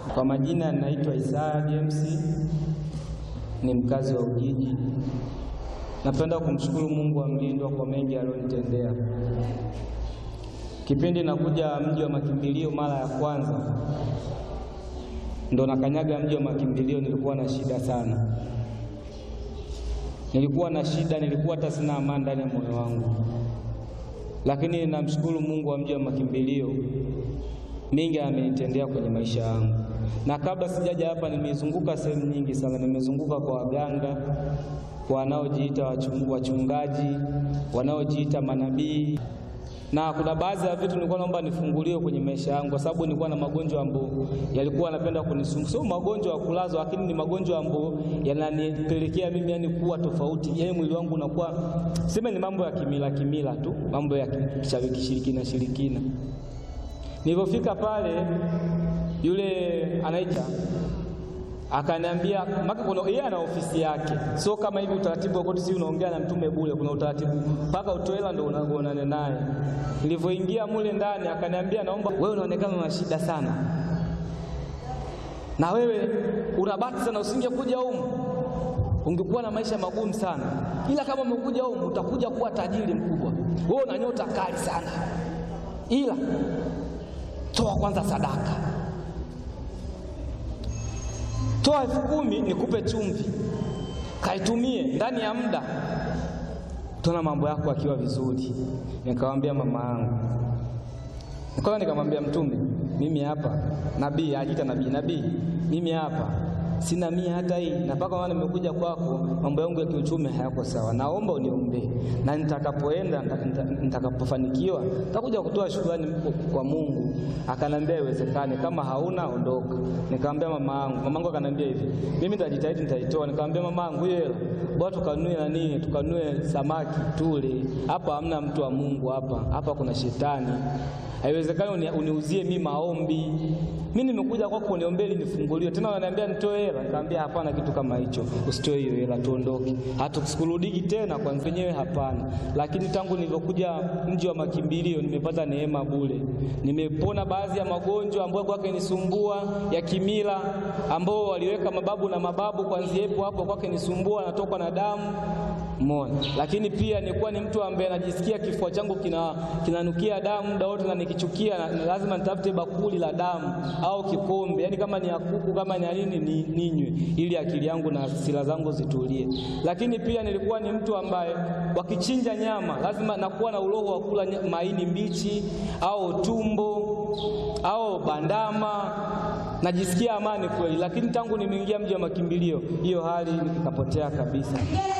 Kwa majina naitwa Isaya James, ni mkazi wa Ujiji. Napenda kumshukuru Mungu wa mlindwa kwa mengi aliyonitendea. Kipindi nakuja mji wa makimbilio mara ya kwanza, ndo nakanyaga mji wa makimbilio, nilikuwa na shida sana, nilikuwa na shida, nilikuwa hata sina amani ndani ya moyo wangu, lakini namshukuru Mungu wa mji wa makimbilio mingi amenitendea kwenye maisha yangu. Na kabla sijaja hapa, nimezunguka sehemu nyingi sana, nimezunguka kwa waganga, kwa wanaojiita wachungaji, wanaojiita manabii, na kuna baadhi ya vitu nilikuwa naomba nifunguliwe kwenye maisha yangu, kwa sababu nilikuwa na magonjwa ambayo yalikuwa yanapenda kunisumbua. Sio magonjwa ya kulazwa, lakini ni magonjwa ambayo yananipelekea mimi yani kuwa tofauti, yani mwili wangu unakuwa sema, ni mambo ya kimila kimila tu, mambo ya kishirikina shirikina Nilipofika pale yule anaita akaniambia, maka kuna yeye ana ofisi yake, sio kama hivi utaratibu wa koti, si unaongea na mtume bure. Kuna utaratibu mpaka utoe hela ndio unaonana naye. Nilivyoingia mule ndani, akaniambia, naomba wewe, unaonekana una shida sana, na wewe unabati sana, usingekuja humu ungekuwa na maisha magumu sana, ila kama umekuja humu utakuja kuwa tajiri mkubwa. Wewe una nyota kali sana, ila toa kwanza sadaka, toa elfu kumi nikupe chumvi, kaitumie ndani ya muda, tuna mambo yako akiwa vizuri. Nikamwambia mama yangu, nikaona, nikamwambia Mtume, mimi hapa nabii, ajiita nabii, nabii, mimi hapa sina mia hata hii, na mpaka maana nimekuja kwako, mambo yangu ya kiuchumi hayako sawa, naomba uniombee, na nitakapoenda nitakapofanikiwa nitakuja kutoa shukrani kwa Mungu. Akanambia iwezekane, kama hauna ondoka. Nikamwambia mama yangu, mama yangu akanambia hivi, mimi nitajitahidi, nitaitoa. Nikamwambia mama yangu, hiyo hela bwana, tukanue nani, tukanue samaki tule. Hapa hamna mtu wa Mungu, hapa hapa kuna shetani. Haiwezekani uniuzie mimi maombi. Mimi nimekuja kwako uniombee ili nifunguliwe. Tena wananiambia nitoe hela. Nikamwambia hapana, kitu kama hicho. Usitoe hiyo hela, tuondoke. Hatukurudiki tena kwa wenyewe, hapana. Lakini tangu nilivyokuja mji wa makimbilio nimepata neema bure. Nimepona baadhi ya magonjwa ambayo kwake nisumbua ya kimila, ambao waliweka mababu na mababu, kwanzia hapo hapo kwake nisumbua, natokwa na damu Mona. Lakini pia nilikuwa ni mtu ambaye najisikia kifua changu kina kinanukia damu muda wote, na nikichukia na lazima nitafute bakuli la damu au kikombe, yaani kama ni ya kuku kama ni nini ni ninywe, ili akili yangu na hasira zangu zitulie. Lakini pia nilikuwa ni mtu ambaye wakichinja nyama lazima nakuwa na uroho wa kula maini mbichi au tumbo au bandama, najisikia amani kweli. Lakini tangu nimeingia mji wa makimbilio, hiyo hali ikapotea kabisa.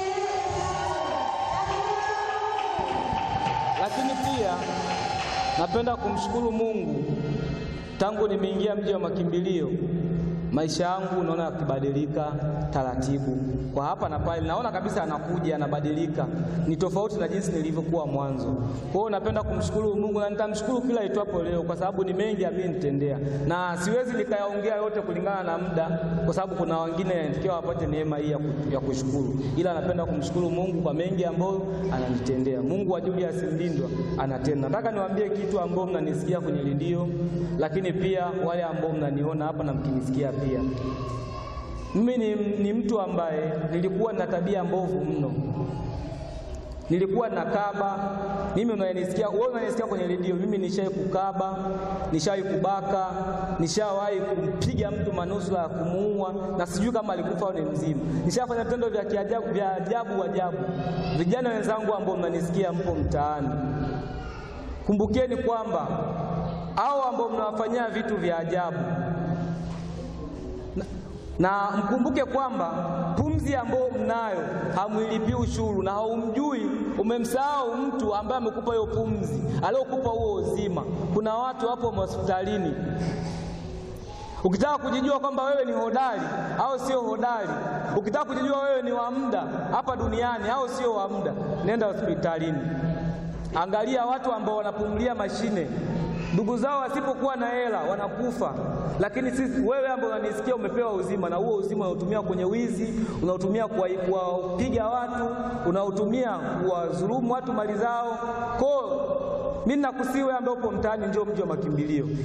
Lakini pia napenda kumshukuru Mungu, tangu nimeingia mji wa makimbilio maisha yangu naona yakibadilika taratibu, kwa hapa na pale, naona kabisa anakuja anabadilika, ni tofauti na jinsi nilivyokuwa mwanzo. Kwa hiyo napenda kumshukuru Mungu na nitamshukuru kila itwapo leo, kwa sababu ni mengi amenitendea, na siwezi nikayaongea yote kulingana na muda, kwa sababu kuna wengine yanatakiwa wapate neema hii ya kushukuru, ila napenda kumshukuru Mungu kwa mengi ambayo ananitendea. Mungu wa Julius Mlindwa anatenda. Nataka niwaambie kitu ambao mnanisikia kwenye redio, lakini pia wale ambao mnaniona hapa na mkinisikia pia mimi ni, ni mtu ambaye nilikuwa na tabia mbovu mno, nilikuwa nakaba. Mimi unanisikia wewe, unanisikia kwenye redio, mimi nishawahi kukaba, nishawahi kubaka, nishawahi kumpiga mtu manusura ya kumuua, na sijui kama alikufa au ni mzima. Nishafanya vitendo vya kiajabu vya ajabu ajabu. Vijana wenzangu ambao mnanisikia, mpo mtaani, kumbukeni kwamba hao ambao mnawafanyia vitu vya ajabu na mkumbuke kwamba pumzi ambayo mnayo hamwilipii ushuru, na haumjui, umemsahau mtu ambaye amekupa hiyo pumzi, aliyokupa huo uzima. Kuna watu hapo hospitalini, ukitaka kujijua kwamba wewe ni hodari au sio hodari, ukitaka kujijua wewe ni wa muda hapa duniani au sio wa muda, nenda hospitalini, angalia watu ambao wanapumulia mashine ndugu zao wasipokuwa na hela wanakufa, lakini sisi, wewe ambao unanisikia, umepewa uzima, na huo uzima unautumia kwenye wizi, unautumia kuwapiga watu, unautumia kuwadhulumu watu mali zao. Kwa mimi nakusihi wewe ambaye upo mtaani, njoo mji wa makimbilio.